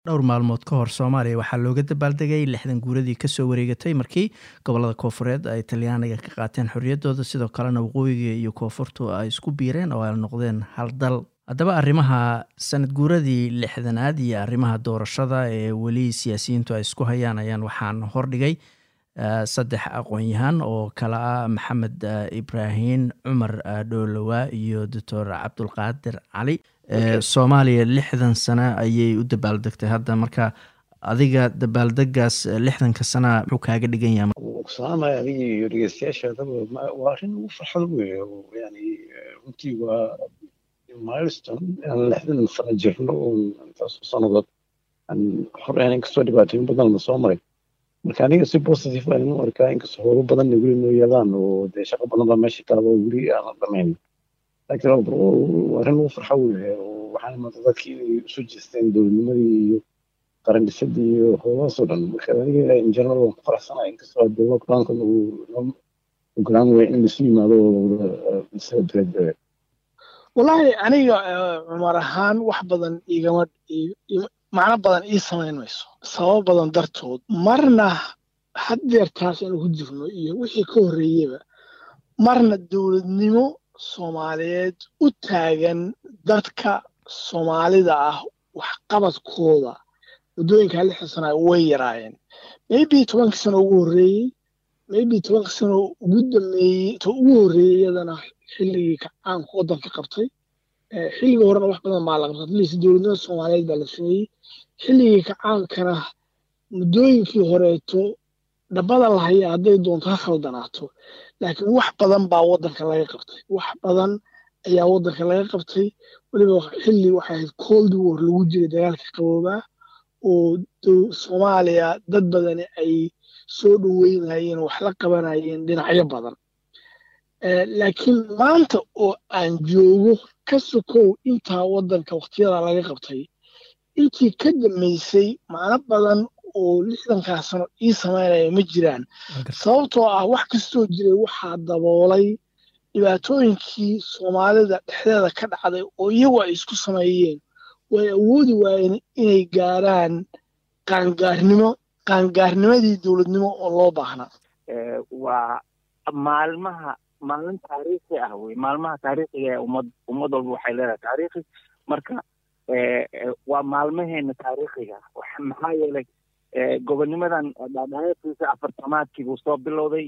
dhowr maalmood ka hor soomaaliya waxaa looga dabaaldegay lixdan guuradii kasoo wareegatay markii gobolada koofureed ay talyaaniga ka qaateen xorriyaddooda sidoo kalena waqooyiga iyo koonfurtu ay isku biireen oo ay noqdeen hal dal haddaba arrimaha sanad guuradii lixdanaad iyo arrimaha doorashada ee weli siyaasiyiintu ay isku hayaan ayaan waxaan hordhigay saddex aqoon-yahaan oo kale ah maxamed ibraahim cumar dhoolowa iyo doctor cabdulqaadir cali soomaaliya lixdan sano ayay u dabaaldegtay hadda marka adiga dabaaldegaas lixdanka sana muxuu kaaga dhigan yahay salaamaya adiga iyo dhegeystayaashaadaba waa arrin ugu farxad weeye yani runtii waa milestone aan lixdan sano jirno oo intaasoo sannadood aan hor aan inkastoo dhibaatooyin badan la soo maray marka aniga si positive aan u arkaa inkastoo howlo badanna weli noo yaadaan oo dee shaqo badan baa meesha taalo oo weli aan dhamayn laakiin arrin ugu farxo weeye waxaan imanta dadkii inay isu jeesteen dowladnimadii iyo qaran dhisadii iyo howlahaasoo dhan marka aniga in general waan ku faraxsanahay inkastoo dee lockdownkan uu ogolaan waya in lasu yimaado oo wada celebrate wallaahi aniga cumar ahaan wax badan igama macno badan ii samayn mayso sababo badan dartood marna haddeertaas aanu ku jirno iyo wixii ka horreeyeba marna dowladnimo soomaaliyeed u taagan dadka soomaalida ah waxqabadkooda waddooyinkaa lixda sana way yaraayeen maybe tobankii sano ugu horreeyey maybe tobankii sano ugu dambeeyey to ugu horreeyey iyadana xilligii kacaanku waddanka qabtay xilligii horena wax badan baa la qabtay atleast dowladnimada soomaaliyeed baa la sameeyey xilligii kacaankana muddooyinkii horeeto dhabbada la haya hadday doonto ha khaldanaato laakiin wax badan baa waddanka laga qabtay wax badan ayaa waddanka laga qabtay weliba xilli waxay ahayd cold war lagu jiray dagaalka qaboobaa oo soomaaliya dad badani ay soo dhoweynayeen oo wax la qabanayeen dhinacyo badan laakiin maanta oo aan joogo ka sokow intaa waddanka wakhtiyada laga qabtay intii ka dambaysay macno badan oo lixdankaa sano ii samaynaya ma jiraan sababtoo ah wax kastoo jiray waxaa daboolay dhibaatooyinkii soomaalida dhexdeeda ka dhacday oo iyagu ay isku sameeyeen way awoodi waayeen inay gaaraan qaangaarnimo qaangaarnimadii dowladnimo oo loo baahnaa waa maalmaha maalin taariikhi ah wey maalmaha taariikhiga ee ummad ummad walba waxay leedahay taariikhi marka waa maalmaheena taariikhiga maxaa yeelay gobonnimadan dhaadhaeekiisa afartamaadkii buu soo bilowday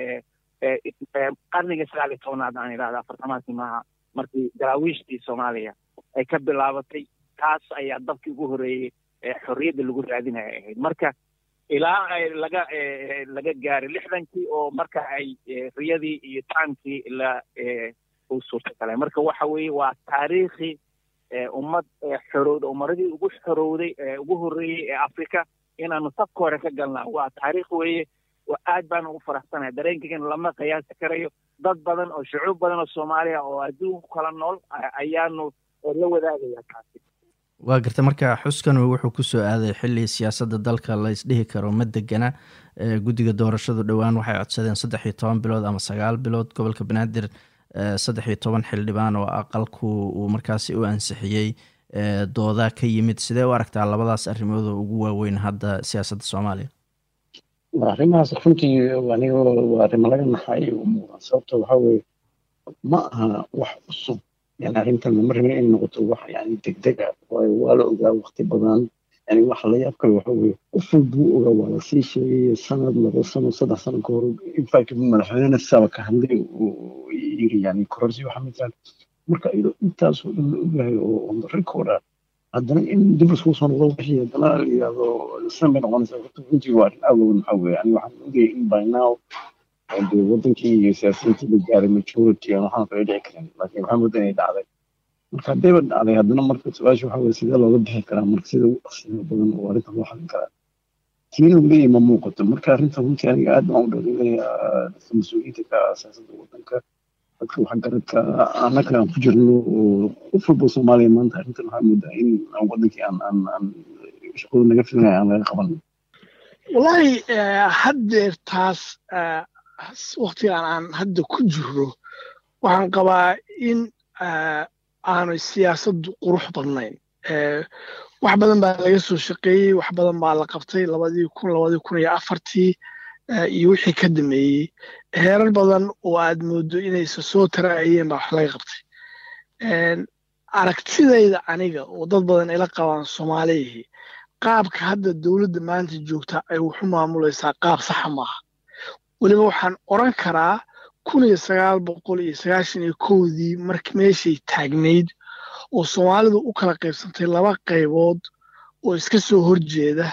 qarniga sagaal iyo tobnaad aan idhahda afartamaadkii maaha markii daraawiishtii soomaaliya ay ka bilaabatay taas ayaa dabkii ugu horreeyey xorriyadda lagu raadinaya ahayd marka ilaa laga laga gaaray lixdankii oo marka ay riyadii iyo taankii la u suurtagalay marka waxa weeye waa taariikhi ummad xorowda umaradii ugu xorowday ugu horreeyey ee africa inaanu safka hore ka galnaa waa taariikh weeye aad baan ugu faraxsanahay dareenkaygana lama qiyaasi karayo dad badan oo shucuub badan oo soomaaliya oo adduunku kala nool ayaanu la wadaagaya taasi waa garta marka xuskan wuxuu kusoo aaday xili siyaasadda dalka laysdhihi karo ma degana guddiga doorashadu dhowaan waxay codsadeen saddex iyo toban bilood ama sagaal bilood gobolka banaadir saddex iyo toban xildhibaan oo aqalku uu markaasi u ansixiyey dooda ka yimid sidee u aragtaa labadaas arrimood oo ugu waaweyn hadda siyaasadda soomaaliya arrimahaas runtii aniga waa arrimo laga naxay u muuqdaan sababta waxaa weeye ma aha wax cusub yani arrintan lama rabin inay noqoto wax yani degdeg ah waayo waa la ogaa waqti badan yani waxa la yaab kale waxa weeye qof walbuu ogaa waa lasii sheegay sanad laba sano saddex sano ka hor infact madaxweynena sidaaba ka hadlay uu yiri yani kororsi waxa midaan marka iyadoo intaasoo dhan la ogyahay oo on the record ah haddana in dib laiskugu soo noqdo wixii haddana la yidhahdo san bay noqonaysaa horta runtii waa arrin awood maxaa weeye yani waxaan ogayay in by now dee wadankii iyo siyaasiyiintii la gaaray majority aan waxaan kala dhici karin laakiin waxaa moodaa inay dhacday marka haddayba dhacday haddana marka su-aasha waxaa weye sidee looga bixi karaa marka sida ugu dhaqsiga badan oo arrintan loo xalin karaa tii lagu leeyahay ma muuqato marka arrintan runtii aniga aad baan u dhaliilaya dadka mas-uuliyiinta ka ah siyaasadda wadanka dadka waxgaradka annaga aan ku jirno oo qof walba soomaaliya maanta arrintan waxaa moodaa in wadankii aan aan aan shaqada naga filanaya aan laga qabanin wallaahi haddeer taas waktigan aan hadda ku jiro waxaan qabaa in aanay siyaasaddu qurux badnayn wax badan baa laga soo shaqeeyey wax badan baa la qabtay labadii kun labadii kun iyo afartii iyo wixii ka dameeyey heerar badan oo aad moodo inaysa soo taraayeen baa wax laga qabtay aragtidayda aniga oo dad badan ila qabaan soomaaliyihii qaabka hadda dowladda maanta joogta ay waxu maamulaysaa qaab saxa maaha weliba waxaan odran karaa kun iyo sagaal boqol iyo sagaashan iyo kowdii mark meeshay taagnayd oo soomaalidu u kala qaybsantay laba qaybood oo iska soo horjeeda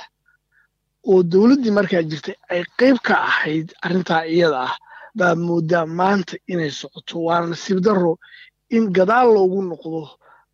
oo dowladdii markaa jirtay ay qayb ka ahayd arrintaa iyada ah baa moodaa maanta inay socoto waana nasiib darro in gadaal loogu noqdo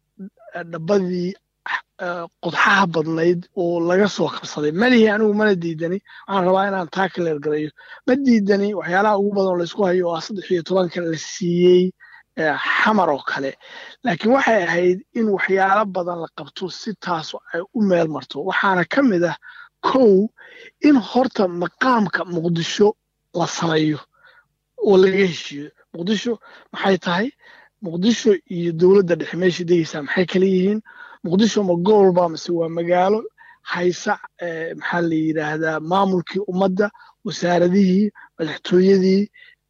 dhabbadii qodxaha badnayd oo laga soo kabsaday malihii anigu mana diidani waxaan rabaa inaan taa ka leergarayo ma diidani waxyaalaha ugu badan oo laysku hayo oo ah saddex iyo tobanka la siiyey xamar oo kale laakiin waxay ahayd in waxyaalo badan la qabto si taas ay u meel marto waxaana ka mid ah kow in horta maqaamka muqdisho la sameeyo oo laga heshiiyo muqdisho maxay tahay muqdisho iyo dowladda dhexe meesha degeysaa maxay kala yihiin muqdisho ma gobolba mase waa magaalo haysa maxaa la yidhaahdaa maamulkii ummadda wasaaradihii madaxtooyadii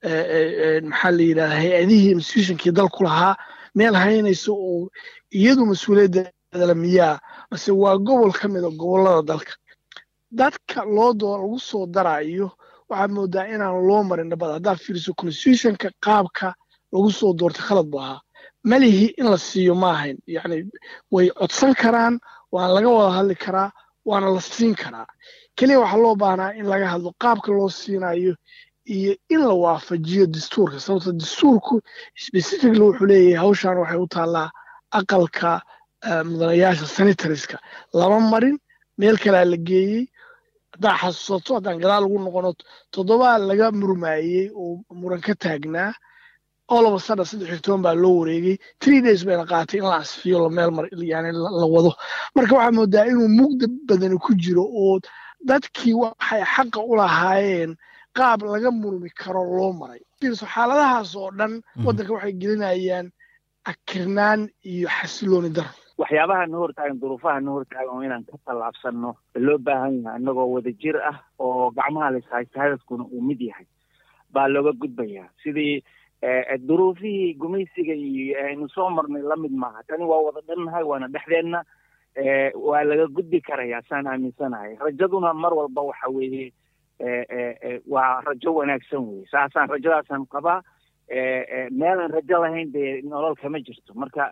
maxaa la yidhahdaa hay-adihii institutionkii dalku lahaa meel haynaysa oo iyadu mas-uuliyaddeedala miyaa mase waa gobol ka mida gobollada dalka dadka loo doo lagu soo daraayo waxaad moodaa inaan loo marin nabad haddaad fiiriso constitutionka qaabka lagu soo doortay khalad bu ahaa malihii in la siiyo ma ahayn yacni way codsan karaan waana laga wada hadli karaa waana la siin karaa keliya waxaa loo baahnaa in laga hadlo qaabka loo siinayo iyo in la waafajiyo dastuurka sababto dastuurku specifically wuxuu leeyahay hawshan waxay u taallaa aqalka mudanayaasha sanitariska lama marin meel kalea la geeyey haddaa xasuusato haddaan gadaal ugu noqono toddobaa laga murmaayey oo muran ka taagnaa olaba sada saddex iyo toban baa loo wareegay three days bayna qaatay in la asfiyo la meel mar yani la wado marka waxaa moodaa inuu mugda badani ku jiro oo dadkii waxay xaqa u lahaayeen qaab laga murmi karo loo maray fiirso xaaladahaas oo dhan waddanka waxay gelinayaan akirnaan iyo xasilooni daro waxyaabaha na hortaagan duruufaha na hortaagan oo inaan ka tallaabsanno loo baahan yahay annagoo wada jir ah oo gacmaha la ishaysta hadafkuna uu mid yahay baa looga gudbayaa sidii duruufihii gumaysiga iyo aynu soo marnay la mid maaha tani waa wada dhannahay waana dhexdeenna waa laga gudbi karayaa saan aaminsanahay rajaduna mar walba waxa weeye waa rajo wanaagsan weye saasaan rajadaasaan qabaa meelaan rajo lahayn dee nolol kama jirto marka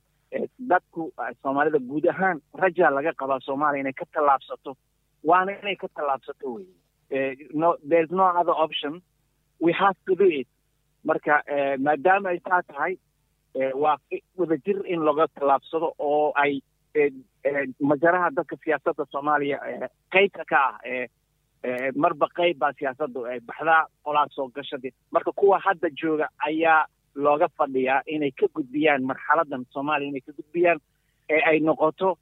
dadku soomaalida guud ahaan rajaa laga qabaa soomaaliya inay ka tallaabsato waana inay ka tallaabsato weye no there's no other option we have to do it marka maadaama ay saa tahay waa wadajir in laga tallaabsado oo ay majaraha dadka siyaasadda soomaaliya qaybka ka ah marba qayb baa siyaasaddu ay baxdaa qolaa soo gashadii marka kuwa hadda jooga ayaa looga fadhiyaa inay ka gudbiyaan marxaladan soomaaliya inay ka gudbiyaan ee ay noqoto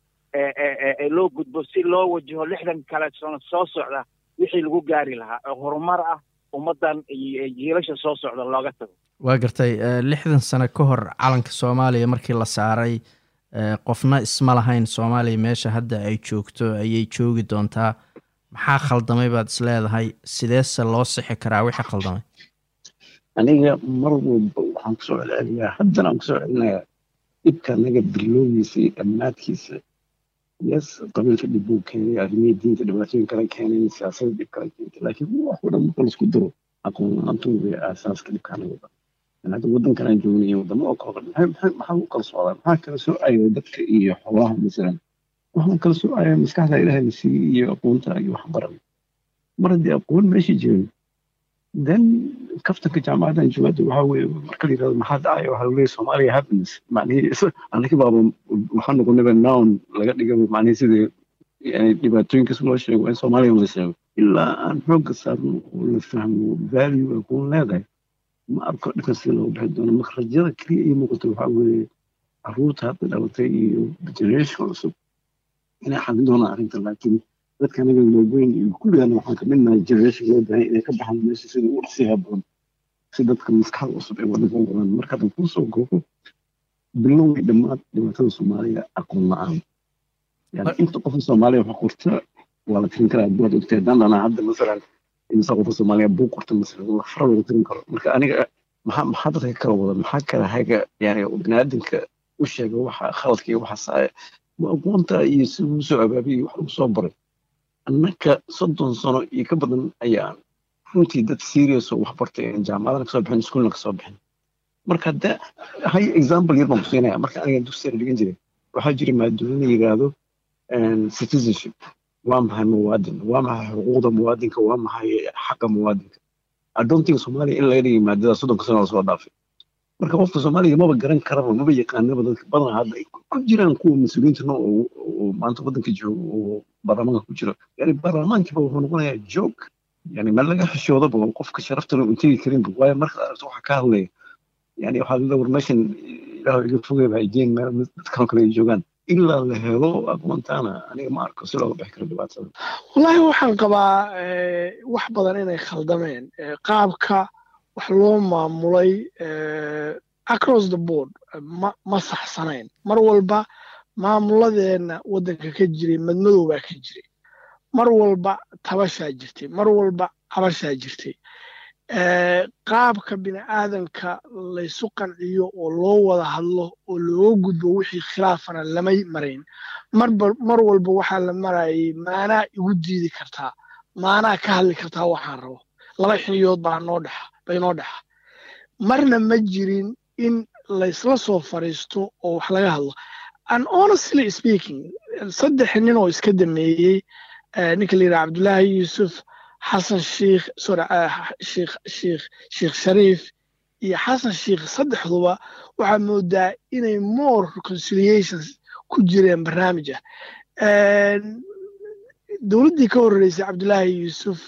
loo gudbo si loo wajaho lixdan kale soo socda wixii lagu gaari lahaa oo horumar ah ummaddan iyo jiilasha soo socda looga tago waa gartay lixdan sano ka hor calanka soomaaliya markii la saaray qofna isma lahayn soomaaliya meesha hadda ay joogto ayay joogi doontaa maxaa khaldamay baad is leedahay sideese loo sixi karaa wixii khaldamay aniga mar walba waxaan kusoo celceliyaa haddana aan kusoo celinayaa dhibka anaga bilowgiisa iyo dhammaadkiisa yes qabiilka dhib buu keenay arrimihii diinta dhibaatooyin kala keenay siyaasadda dhib kala keentay laakiin wax oo dhan marka laisku daro aqoon la-aantu way aasaaska dhibka anaga dhan hadda waddankan aan joogna iyo waddamo oo kale maxay maxaa u kala socdaa maxaa kala soo ayay dadka iyo xoolaha masalan waxaan kala soo ayay maskaxda ilaahay la siiyey iyo aqoonta iyo waxbaran mar haddii aqoon meesha jirin then kaftanka jaamacadan jawaabta waxaa weeye marka la yirahdo maxaa dhacaya waxaa leeyahay soomaaliya happiness macnihii anaki baaba waxaa noqonaba noun laga dhigaba macnihii sidii yani dhibaatooyinkas loo sheego in soomaaliya la sheego ilaa aan xoogga saarno oo la fahmo value aqoon leedahay ma arko dhibkan sida loogu bixi doono marka rajada keliya ii muuqato waxaa weeye caruurta hadda dhalatay iyo generation cusub inay xalin doonaan arrintan laakiin dadka anaga waaweyn iyo kulligaana waxaan ka midnahay generation loo baahan inay ka baxaan meesha sida ugu dhaqsiyaha badan si dadka maskaxda cusub ay waddanka u wadaan marka haddan kuu soo goobo bilowgii dhammaad dhibaatada soomaaliya aqoon la-aan yani inta qofa soomaaliya wax qorta waa la tirin karaa buad ogtay haddaan dhanaa hadda masalan imisa qofa soomaaliya buu qorta masalan fara lagu tirin karo marka aniga maxaa maxaa dadka kala wada maxaa kala haga yani biniaadanka u sheega waxa khaladka iyo waxa saaya waa aqoonta iyo si uu soo abaabiyey wax lagu soo baray annaka soddon sano iyo ka badan ayaan runtii dad serious oo wax bartay jaamacadana kasoo bixin iskuulna kasoo bixin marka hadda hay example yar baan ku siinaya marka aniga dugsiga dhigan jiray waxaa jira maadooyin la yidhaahdo citizenship waa maxay muwaadin waa maxay xuquuqda muwaadinka waa maxay xaqa muwaadinka adontiga soomaaliya in laga dhigay maadada soddonka sano lasoo dhaafay marka qofka soomaaliga maba garan karaba maba yaqaanaba dadka badan hadda ay ku jiraan kuwa mas-uuliyiinta no oo maanta waddanka jooga oo baarlamaanka ku jiro yani baarlamaankiiba wuxuu noqonayaa joog yani meel laga xishoodaba qofka sharaftana uu tegi karinba waayo marka aragto waxa ka hadlaya yani waxaa lada war meeshan ilaah iga fogay ba jeen meel dad kaloo kale ay joogaan ilaa la helo aqoontaana aniga ma arko si looga bixi karo dhibaatada wallaahi waxaan qabaa wax badan inay khaldameen qaabka wax loo maamulay across the board ma ma saxsanayn mar walba maamuladeenna waddanka ka jiray madmadow baa ka jiray mar walba tabashaa jirtay mar walba cabashaa jirtay qaabka bini aadanka laysu qanciyo oo loo wada hadlo oo looga gudbo wixii khilaafana lama marayn mar walba waxaa la marayay maanaa igu diidi kartaa maanaa ka hadli kartaa waxaan rabo laba xiniyood baa noo dhexa bay noo dhexa marna ma jirin in laysla soo fariisto oo wax laga hadlo and honestly speaking saddex nin oo iska dameeyey ninka la yidhaha cabdullaahi yuusuf xasan sheikh sorry sheikh sheikh sheikh shariif iyo xasan sheikh saddexduba waxaa moodaa inay more reconciliations ku jireen barnaamij ah dowladdii ka horreysay cabdullaahi yuusuf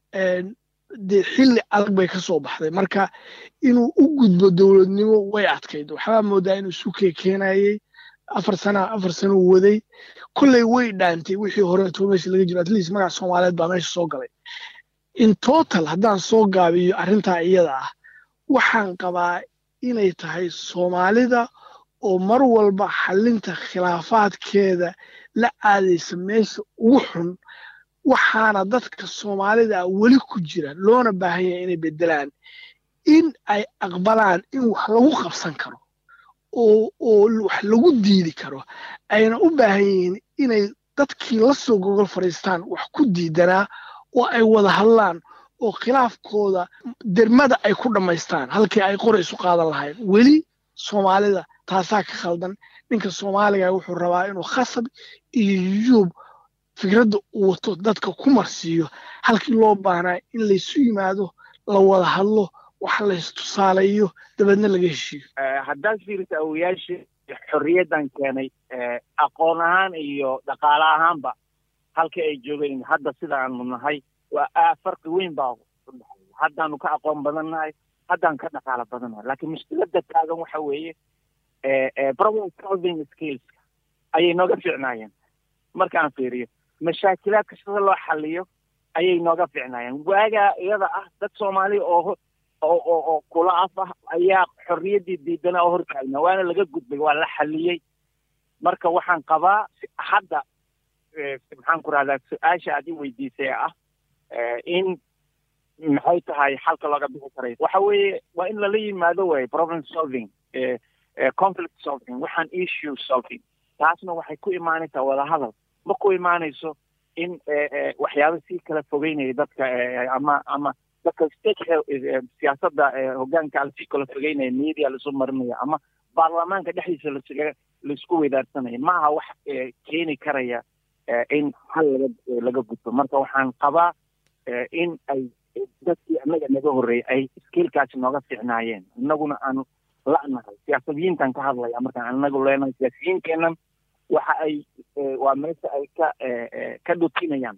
dee xilli adag bay ka soo baxday marka inuu u gudbo dowladnimo way adkayd waxbaa moodaa inuu isu keenayey afar sana afar sano uu waday kolley way dhaantay wixii horeeto meesha laga jiro at least magaca soomaaliyeed baa meesha soo galay in total haddaan soo gaabiyo arrintaa iyada ah waxaan qabaa inay tahay soomaalida oo mar walba xallinta khilaafaadkeeda la aadaysa meesha ugu xun waxaana dadka soomaalida weli ku jira loona baahan yahay inay beddelaan in ay aqbalaan in wax lagu qabsan karo oo oo wax lagu diidi karo ayna u baahan yihiin inay dadkii la soo gogol fadhiistaan wax ku diidanaa oo ay wada hadlaan oo khilaafkooda dermada ay ku dhammaystaan halkii ay qora isu qaadan lahayn weli soomaalida taasaa ka khaldan ninka soomaaliga wuxuu rabaa inuu khasab iyo yujuub fikradda uu wato dadka ku marsiiyo halkii loo baahnaa in laysu yimaado la wada hadlo wax laystusaalayo dabeedna laga heshiiyo haddaad fiirisa awoyaashii xorriyaddan keenay aqoon ahaan iyo dhaqaale ahaanba halka ay joogeen hadda sida aanu nahay waa farqi weyn baa udhexeeya haddaanu ka aqoon badan nahay haddaan ka dhaqaalo badan nahay laakiin mushkiladda taagan waxa weeye problem solving skillska ayay nooga fiicnaayeen markaan fiiriyo mashaakilaadka sida loo xaliyo ayay nooga fiicnaayeen waagaa iyada ah dad soomaali oo oo oo oo kula af ah ayaa xorriyaddii diidana oo hortaagna waana laga gudbay waa la xaliyey marka waxaan qabaa hadda maxaan ku rahdaa su-aasha aad i weydiisay ah in maxay tahay xalka looga bixi karay waxa weeye waa in lala yimaado way problem solving conflict solving waxaan issue solving taasna waxay ku imaanaysaa wadahadal ma ku imaanayso in waxyaaba sii kala fogeynaya dadka ama ama dadka state siyaasadda hoggaanka lasii kala fogeynaya media lasu marinaya ama baarlamaanka dhexdiisa lasaga laisku weydaarsanaya ma aha wax keeni karaya in hal laga laga gudbo marka waxaan qabaa in ay dadkii annaga naga horreeyay ay skiilkaasi nooga fiicnaayeen innaguna aanu la'nahay siyaasadiyiintan ka hadlaya markaan annagu leenahay siyaasiyiinkeennan waxa ay waa meesha ay ka ka dhutinayaan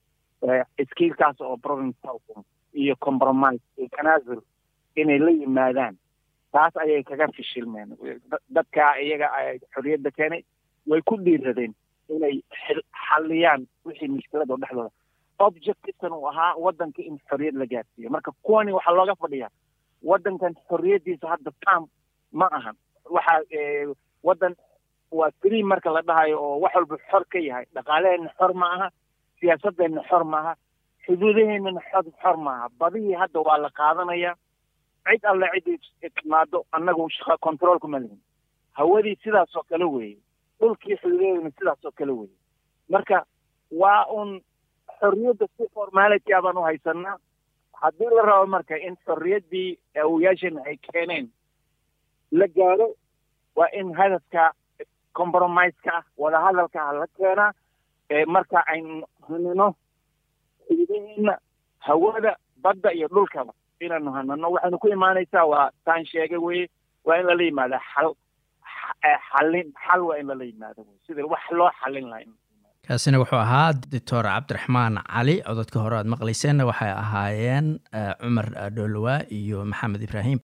skiilkaas oo problem solving iyo compromise iyo tanaasul inay la yimaadaan taas ayay kaga fishilmeen dadka iyaga xorriyadda keenay way ku dhiiradeen inay xalliyaan wixii mushkilada oo dhexdooda objectivekan uu ahaa waddanka in xorriyad la gaarsiiyo marka kuwani waxaa looga fadhiyaa waddankan xorriyaddiisa hadda tam ma ahan waxaa waddan waa free marka la dhahayo oo wax walba xor ka yahay dhaqaaleheenna xor ma aha siyaasadeenna xor ma aha xuduudaheennana xor xor ma aha badihii hadda waa la qaadanaya cid alle ciddii timaado annagu shaqa control kuma lihin hawadii sidaas oo kale weeye dhulkii xuduudaheeduna sidaas oo kale weeye marka waa un xorriyadda si formality a baan u haysanaa haddii la rabo marka in xorriyaddii awoyaashana ay keeneen la gaaro waa in hadafka compromiseka ah wadahadalka ah la keenaa marka aynu hanano xuduudaheena hawada badda iyo dhulkaba inaanu hanano waxaynu ku imaanaysaa waa taan sheegay weye waa in lala yimaada xal xallin xal waa in lala yimaado wey sida wax loo xallin lahaa kaasina wuxuu ahaa doctor cabdiraxmaan cali cododka hore aad maqlayseenna waxay ahaayeen cumar dhoolowa iyo maxamed ibraahim